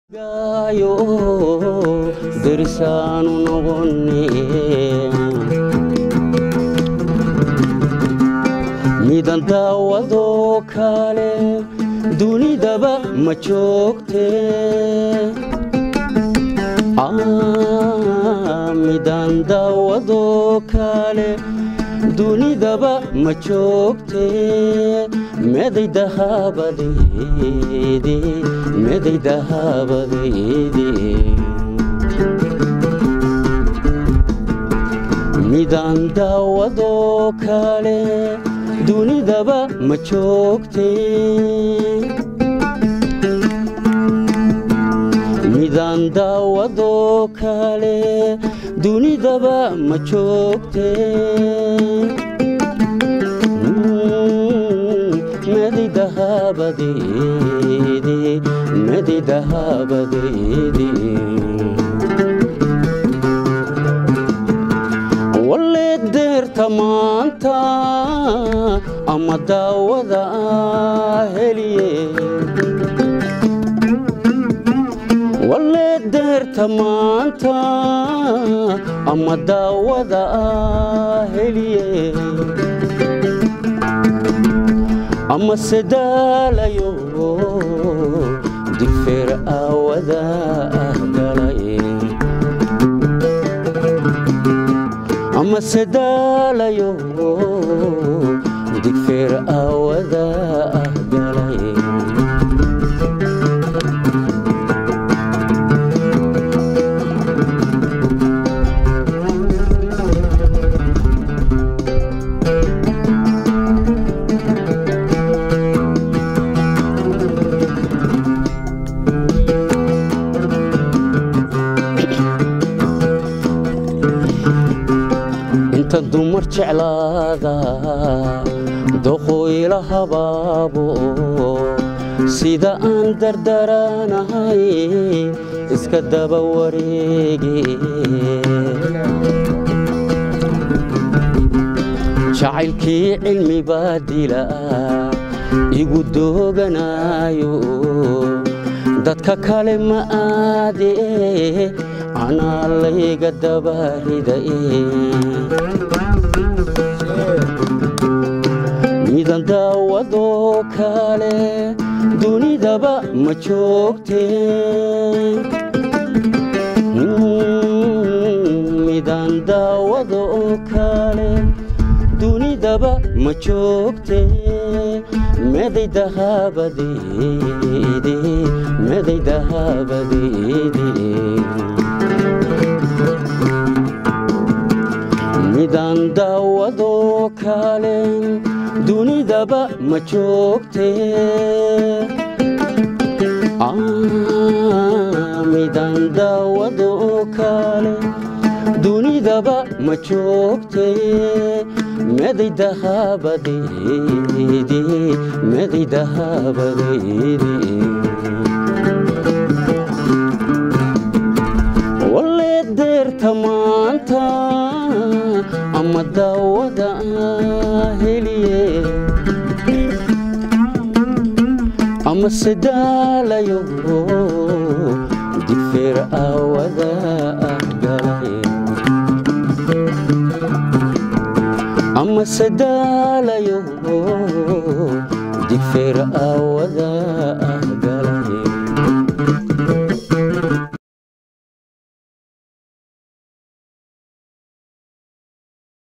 derisaanu noqone midan daawadoo kale dunidaba ma joogte midan daawadoo kale dunidaba ma joogte meday dahabadeedi meday dahabadeedi midan daawadoo kale dunidaba ma joogte midan daawadoo kale dunidaba ma joogte medi dahabadeedi medi dahabadeedi walle deerta maanta ama daawada heliye walle deerta maanta ama daawada heliye ama sedaalayo digfeer aawada ah galay ama sedaalayo digfeer aawada ah galay inta dumar jeclaada doqoyla habaabo sida aan dardaranahay iska daba wareege jacaylkii cilmi baa dila igu dooganayo dadka kale ma aade anaa layga dabaridae midan daawadoo kale dunidaba ma joogte midan daawadoo kale dunidaba ma joogte meday dahabadeedi meday dahabadeedi midan daawadoo kale dunidaba ma joogte midan daawadoo kale dunidaba ma joogte meday dahabadeedi meday dahabadeedi walle deerta maanta ama daawada heliye ama sedaalayo digfeer aawada ah galay ama sedaalayo digfeer aaw